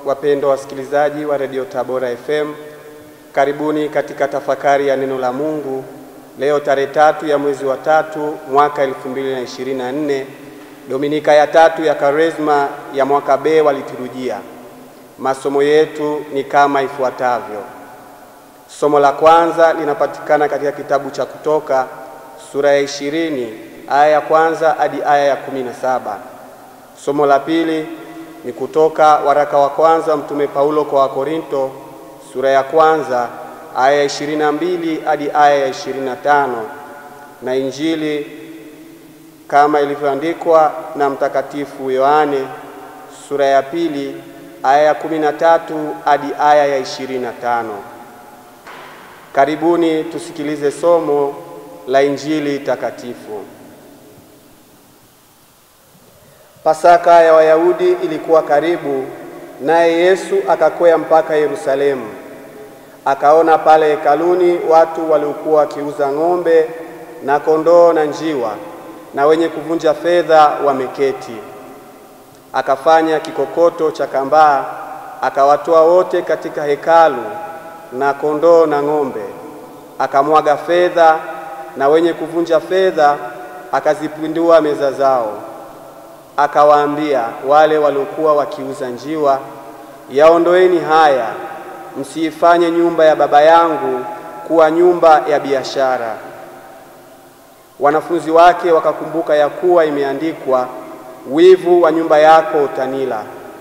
wapendwa wasikilizaji wa redio Tabora FM, karibuni katika tafakari ya neno la Mungu leo tarehe tatu ya mwezi wa tatu mwaka 2024 Dominika ya tatu ya Kwaresma ya mwaka B wa liturujia. Masomo yetu ni kama ifuatavyo. Somo la kwanza linapatikana katika kitabu cha Kutoka sura ya ishirini aya ya kwanza hadi aya ya kumi na saba. Somo la pili ni kutoka waraka wa kwanza Mtume Paulo kwa Wakorinto sura ya kwanza aya ya ishirini na mbili hadi aya ya ishirini na tano na Injili kama ilivyoandikwa na Mtakatifu Yohane sura ya pili aya ya kumi na tatu hadi aya ya ishirini na tano. Karibuni tusikilize somo la Injili takatifu. Pasaka ya Wayahudi ilikuwa karibu, naye Yesu akakwea mpaka Yerusalemu. Akaona pale hekaluni watu waliokuwa wakiuza ng'ombe na kondoo na njiwa na wenye kuvunja fedha wameketi. Akafanya kikokoto cha kambaa, akawatoa wote katika hekalu na kondoo na ng'ombe, akamwaga fedha, na wenye kuvunja fedha akazipindua meza zao. Akawaambia wale waliokuwa wakiuza njiwa, yaondoeni haya, msiifanye nyumba ya Baba yangu kuwa nyumba ya biashara. Wanafunzi wake wakakumbuka ya kuwa imeandikwa, wivu wa nyumba yako utanila.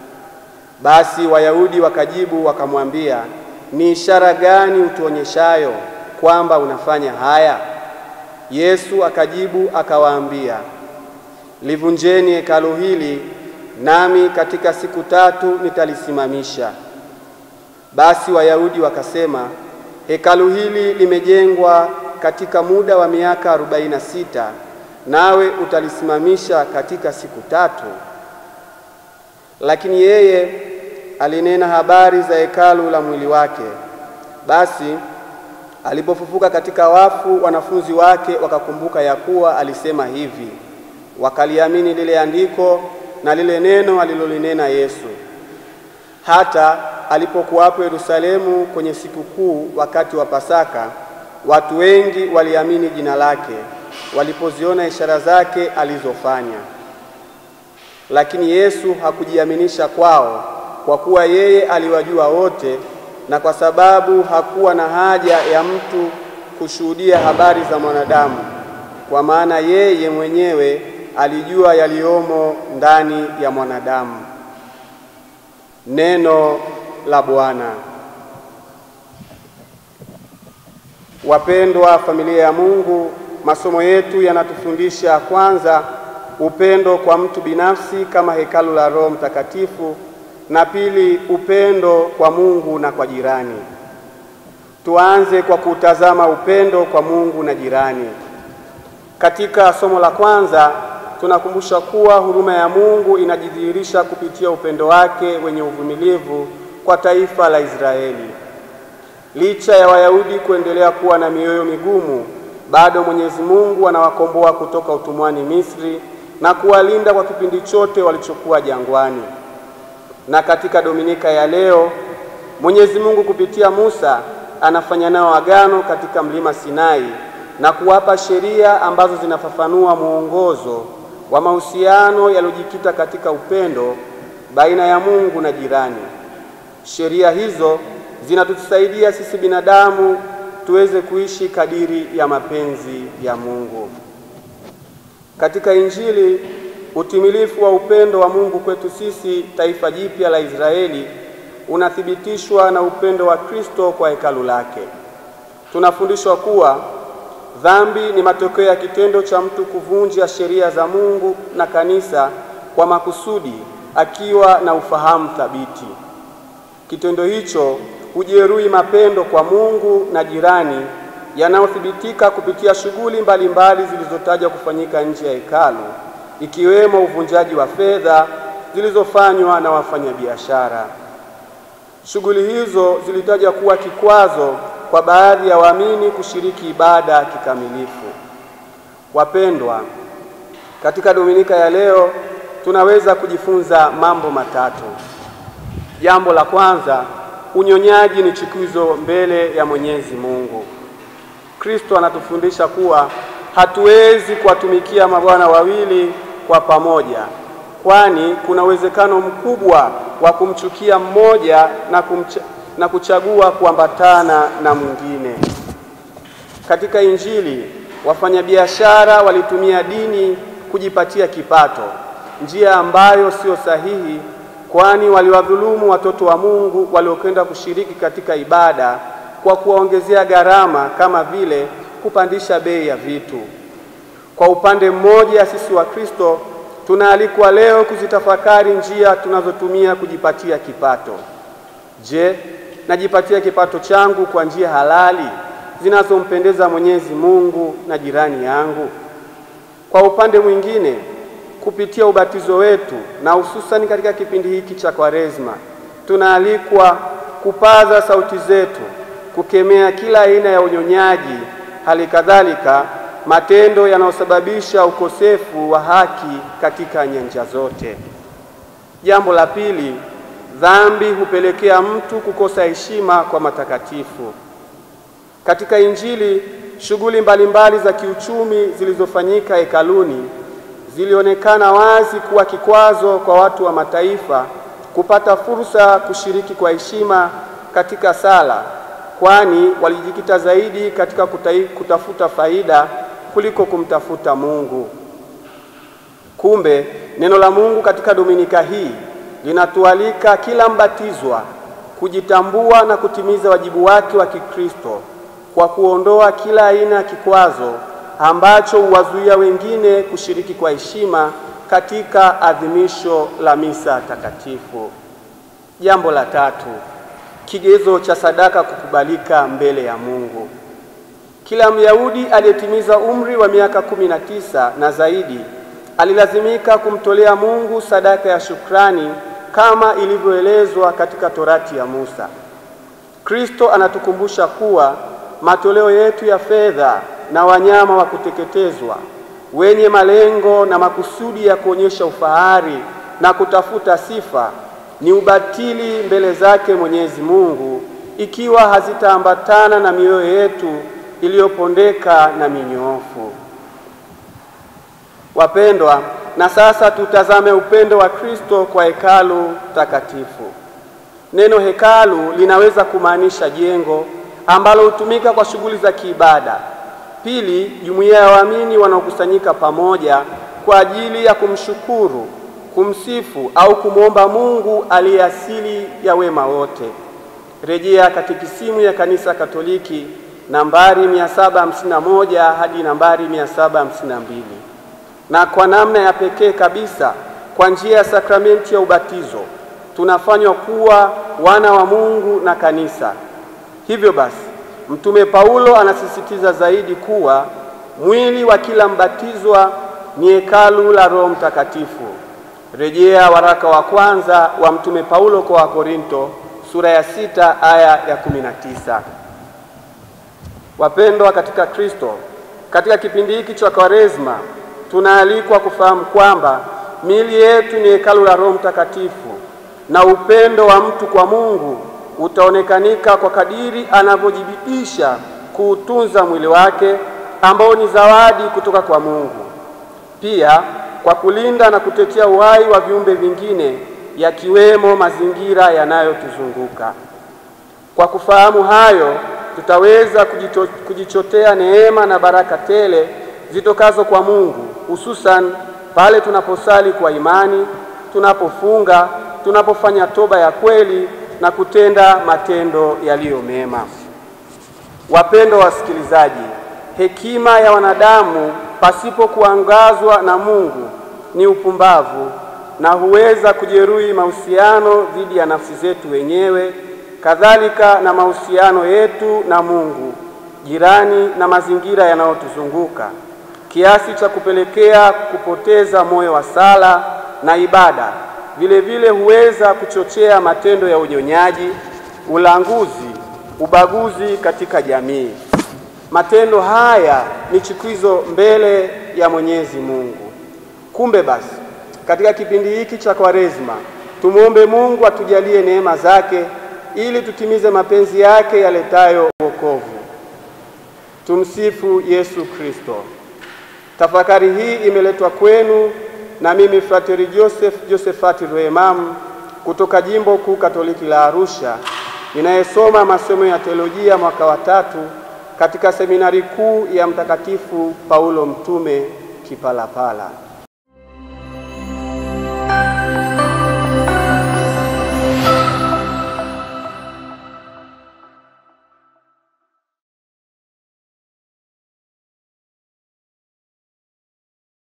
Basi Wayahudi wakajibu wakamwambia, ni ishara gani utuonyeshayo kwamba unafanya haya? Yesu akajibu akawaambia, livunjeni hekalu hili, nami katika siku tatu nitalisimamisha. Basi Wayahudi wakasema, hekalu hili limejengwa katika muda wa miaka arobaini na sita, nawe utalisimamisha katika siku tatu? Lakini yeye alinena habari za hekalu la mwili wake. Basi alipofufuka katika wafu, wanafunzi wake wakakumbuka ya kuwa alisema hivi, wakaliamini lile andiko na lile neno alilolinena Yesu. Hata alipokuwapo Yerusalemu kwenye sikukuu wakati wa Pasaka, watu wengi waliamini jina lake walipoziona ishara zake alizofanya. Lakini Yesu hakujiaminisha kwao, kwa kuwa yeye aliwajua wote, na kwa sababu hakuwa na haja ya mtu kushuhudia habari za mwanadamu, kwa maana yeye mwenyewe alijua yaliyomo ndani ya mwanadamu. Neno la Bwana. Wapendwa familia ya Mungu, masomo yetu yanatufundisha kwanza upendo kwa mtu binafsi kama hekalu la Roho Mtakatifu, na pili upendo kwa Mungu na kwa jirani. Tuanze kwa kutazama upendo kwa Mungu na jirani. Katika somo la kwanza tunakumbusha kuwa huruma ya Mungu inajidhihirisha kupitia upendo wake wenye uvumilivu kwa taifa la Israeli. Licha ya Wayahudi kuendelea kuwa na mioyo migumu, bado Mwenyezi Mungu anawakomboa kutoka utumwani Misri na kuwalinda kwa kipindi chote walichokuwa jangwani. Na katika Dominika ya leo, Mwenyezi Mungu kupitia Musa anafanya nao agano katika mlima Sinai na kuwapa sheria ambazo zinafafanua mwongozo wa mahusiano yaliyojikita katika upendo baina ya Mungu na jirani. Sheria hizo zinatusaidia sisi binadamu tuweze kuishi kadiri ya mapenzi ya Mungu. Katika Injili, utimilifu wa upendo wa Mungu kwetu sisi taifa jipya la Israeli unathibitishwa na upendo wa Kristo kwa hekalu lake. Tunafundishwa kuwa dhambi ni matokeo ya kitendo cha mtu kuvunja sheria za Mungu na kanisa kwa makusudi, akiwa na ufahamu thabiti. Kitendo hicho hujeruhi mapendo kwa Mungu na jirani yanayothibitika kupitia shughuli mbalimbali zilizotajwa kufanyika nje ya hekalu, ikiwemo uvunjaji wa fedha zilizofanywa na wafanyabiashara. Shughuli hizo zilitajwa kuwa kikwazo kwa baadhi ya waamini kushiriki ibada kikamilifu. Wapendwa, katika Dominika ya leo tunaweza kujifunza mambo matatu. Jambo la kwanza, unyonyaji ni chukizo mbele ya Mwenyezi Mungu. Kristo anatufundisha kuwa hatuwezi kuwatumikia mabwana wawili kwa pamoja, kwani kuna uwezekano mkubwa wa kumchukia mmoja na, kumcha, na kuchagua kuambatana na mwingine. Katika Injili, wafanyabiashara walitumia dini kujipatia kipato, njia ambayo sio sahihi, kwani waliwadhulumu watoto wa Mungu waliokwenda kushiriki katika ibada kwa kuwaongezea gharama kama vile kupandisha bei ya vitu. Kwa upande mmoja, sisi wa Kristo tunaalikwa leo kuzitafakari njia tunazotumia kujipatia kipato. Je, najipatia kipato changu kwa njia halali zinazompendeza Mwenyezi Mungu na jirani yangu? Kwa upande mwingine, kupitia ubatizo wetu na hususani katika kipindi hiki cha Kwaresma, tunaalikwa kupaza sauti zetu kukemea kila aina ya unyonyaji, hali kadhalika matendo yanayosababisha ukosefu wa haki katika nyanja zote. Jambo la pili, dhambi hupelekea mtu kukosa heshima kwa matakatifu. Katika Injili, shughuli mbalimbali za kiuchumi zilizofanyika hekaluni zilionekana wazi kuwa kikwazo kwa watu wa mataifa kupata fursa kushiriki kwa heshima katika sala, kwani walijikita zaidi katika kutai, kutafuta faida kuliko kumtafuta Mungu. Kumbe neno la Mungu katika Dominika hii linatualika kila mbatizwa kujitambua na kutimiza wajibu wake wa Kikristo kwa kuondoa kila aina ya kikwazo ambacho huwazuia wengine kushiriki kwa heshima katika adhimisho la misa takatifu. Jambo la tatu, kigezo cha sadaka kukubalika mbele ya Mungu. Kila Myahudi aliyetimiza umri wa miaka kumi na tisa na zaidi alilazimika kumtolea Mungu sadaka ya shukrani kama ilivyoelezwa katika Torati ya Musa. Kristo anatukumbusha kuwa matoleo yetu ya fedha na wanyama wa kuteketezwa wenye malengo na makusudi ya kuonyesha ufahari na kutafuta sifa ni ubatili mbele zake Mwenyezi Mungu ikiwa hazitaambatana na mioyo yetu iliyopondeka na minyoofu. Wapendwa, na sasa tutazame upendo wa Kristo kwa hekalu takatifu. Neno hekalu linaweza kumaanisha jengo ambalo hutumika kwa shughuli za kiibada. Pili, jumuiya ya waamini wanaokusanyika pamoja kwa ajili ya kumshukuru, kumsifu au kumwomba Mungu aliye asili ya wema wote. Rejea Katekisimu ya Kanisa Katoliki nambari 751 hadi nambari 752. Na kwa namna ya pekee kabisa, kwa njia ya sakramenti ya ubatizo tunafanywa kuwa wana wa Mungu na kanisa. Hivyo basi, Mtume Paulo anasisitiza zaidi kuwa mwili wa kila mbatizwa ni hekalu la Roho Mtakatifu. Rejea waraka wa kwanza wa Mtume Paulo kwa Wakorinto sura ya sita aya ya kumi na tisa. Wapendwa katika Kristo, katika kipindi hiki cha Kwaresma tunaalikwa kufahamu kwamba miili yetu ni hekalu la Roho Mtakatifu na upendo wa mtu kwa Mungu utaonekanika kwa kadiri anavyojibidisha kuutunza mwili wake ambao ni zawadi kutoka kwa Mungu, pia kwa kulinda na kutetea uhai wa viumbe vingine yakiwemo mazingira yanayotuzunguka. Kwa kufahamu hayo, tutaweza kujito, kujichotea neema na baraka tele zitokazo kwa Mungu, hususan pale tunaposali kwa imani, tunapofunga, tunapofanya toba ya kweli na kutenda matendo yaliyo mema. Wapendwa wasikilizaji, hekima ya wanadamu pasipo kuangazwa na Mungu ni upumbavu na huweza kujeruhi mahusiano dhidi ya nafsi zetu wenyewe, kadhalika na mahusiano yetu na Mungu, jirani na mazingira yanayotuzunguka, kiasi cha kupelekea kupoteza moyo wa sala na ibada. Vile vile huweza kuchochea matendo ya unyonyaji, ulanguzi, ubaguzi katika jamii. Matendo haya ni chukizo mbele ya Mwenyezi Mungu. Kumbe basi, katika kipindi hiki cha Kwaresma Tumwombe Mungu atujalie neema zake ili tutimize mapenzi yake yaletayo wokovu. Tumsifu Yesu Kristo. Tafakari hii imeletwa kwenu na mimi Frateri Joseph Josephat Rwemamu kutoka Jimbo Kuu Katoliki la Arusha, ninayesoma masomo ya teolojia mwaka wa tatu katika seminari kuu ya Mtakatifu Paulo Mtume Kipalapala.